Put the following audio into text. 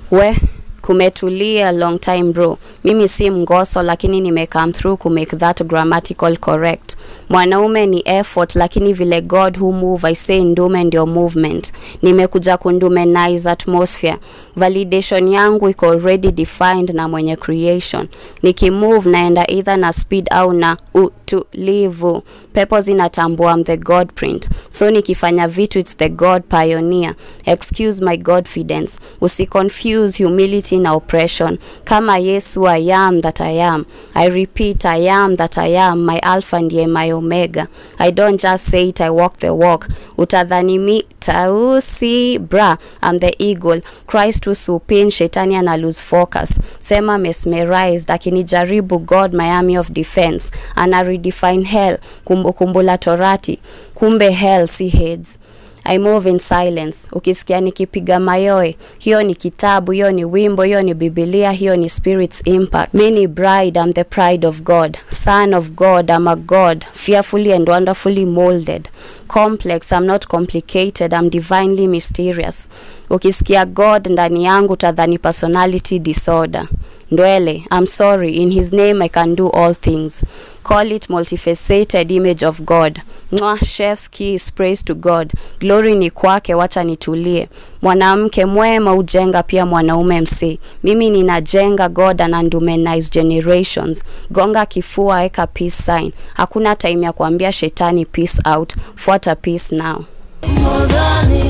we kumetulia long time bro mimi si mgoso lakini nime come through ku make that grammatical correct mwanaume ni effort lakini vile god who move i say ndume ndio movement nimekuja kundumenize atmosphere validation yangu iko already defined na mwenye creation nikimove naenda either na speed au na utulivu pepo zinatambua I'm the god print so nikifanya vitu it's the god pioneer excuse my godfidence usiconfuse humility na oppression kama yesu i am that i am i repeat i am that i am my alpha ndiye my omega i don't just say it i walk the walk utadhani mi tausi bra I'm the eagle christ usupin shetani ana lose focus sema mesmerized akinijaribu god miami of defense ana redefine hell kumbukumbu la torati kumbe hell si heads I move in silence. Ukisikia nikipiga mayoe, hiyo ni kitabu, hiyo ni wimbo, hiyo ni Biblia, hiyo ni Spirit's impact. Me ni bride, I'm the pride of God. Son of God, I'm a God, fearfully and wonderfully molded. Complex, I'm not complicated, I'm divinely mysterious. Ukisikia God ndani yangu tadhani personality disorder. Ndwele, I'm sorry, in his name I can do all things. Call it multifaceted image of God. Mwah, chef's kiss, praise to God. Glory ni kwake, wacha nitulie. Mwanamke mwema ujenga pia mwanaume msi. Mimi ninajenga God anandumenize generations. Gonga kifua, eka peace sign. Hakuna time ya kuambia shetani peace out. Fuata peace now. Modani